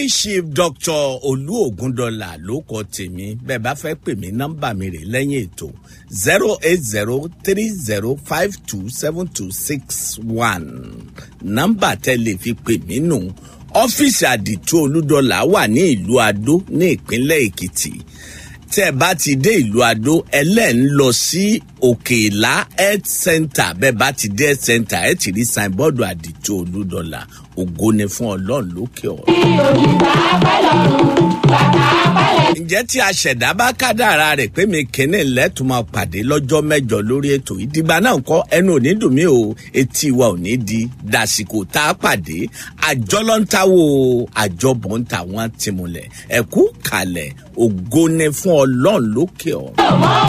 chief dr olú ògúndọlà ló kọ tèmi bẹẹ bá fẹ pè mí nọmba mi rè lẹyìn ètò zero eight zero three zero five two seven two six one nọmba tẹ lè fi pè mí nù ọfíìsì àdìtú olúdọlà wà ní ìlú adó ní ìpínlẹ èkìtì tẹ́ ẹ bá ti dé ìlú adó ẹlẹ́ ń lọ sí òkèèlá health center bẹ́ẹ̀ bá ti dé health center ẹ ti rí signboard àdìtú olúdọ̀là ògo ni fún ọlọ́run lókè ọ̀. ǹjẹ́ tí a ṣẹ̀dá bá kádàra rẹ̀ pé mi kìíní lẹ́tùn máa pàdé lọ́jọ́ mẹ́jọ lórí ètò ìdìgbà náà kọ́ ẹnu ò ní dùn mí o etí wa ò ní di dàsìkò tá a pàdé àjọ ló ń táwo àjọbọ̀ ń tà wọ́n ti múlẹ̀ ẹ̀kú kalẹ̀ ògo ni fún ọlọ́run lókè ọ̀.